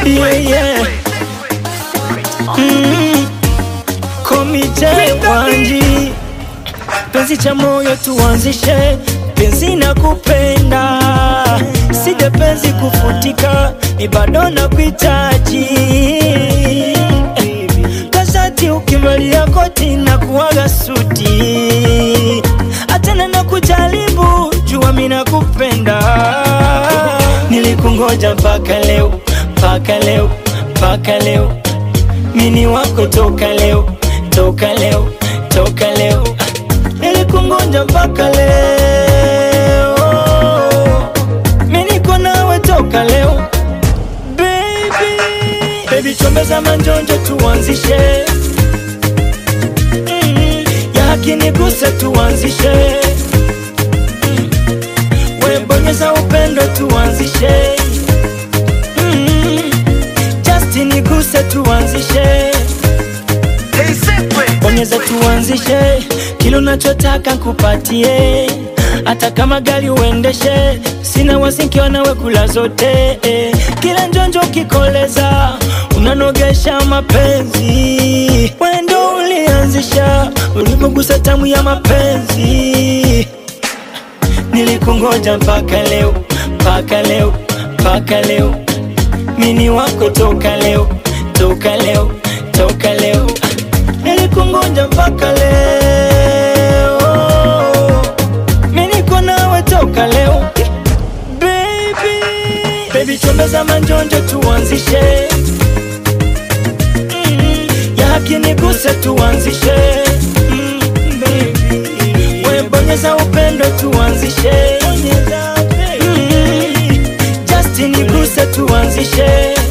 yeah, yeah. Mm. Komite Wanji, penzi cha moyo tuanzishe, penzi na kupenda, sije penzi kufutika, ni bado na kuhitaji kazati, ukivalia koti na kuwaga suti, atena na kujaribu, jua mimi nakupenda, nilikungoja mpaka leo, mpaka leo, mpaka leo mini wako toka leo, toka leo, toka leo, nilikungoja mpaka leo, mimi niko nawe toka leo, baby, baby, chombeza manjonjo tuanzishe, mm, ya haki niguse tuanzishe, mm, we bonyeza upendo tuanzishe, mm, Justin niguse tuanzishe bonyeza tuanzishe, kile unachotaka nkupatie, hata kama gari uendeshe, sina wasinkiwa nawe kula zote eh. Kila njonjo kikoleza, unanogesha mapenzi, wendo ulianzisha, ulipogusa tamu ya mapenzi, nilikungoja mpaka leo, mpaka leo, mpaka leo, mini wako toka leo, toka leo, toka leo nilikungoja mpaka leo, mimi niko nawe toka leo baby, baby chombeza manjonjo tuanzishe, mm, ya haki niguse tuanzishe, mm, baby, we bonyeza upendo tuanzishe, mm, Justin niguse tuanzishe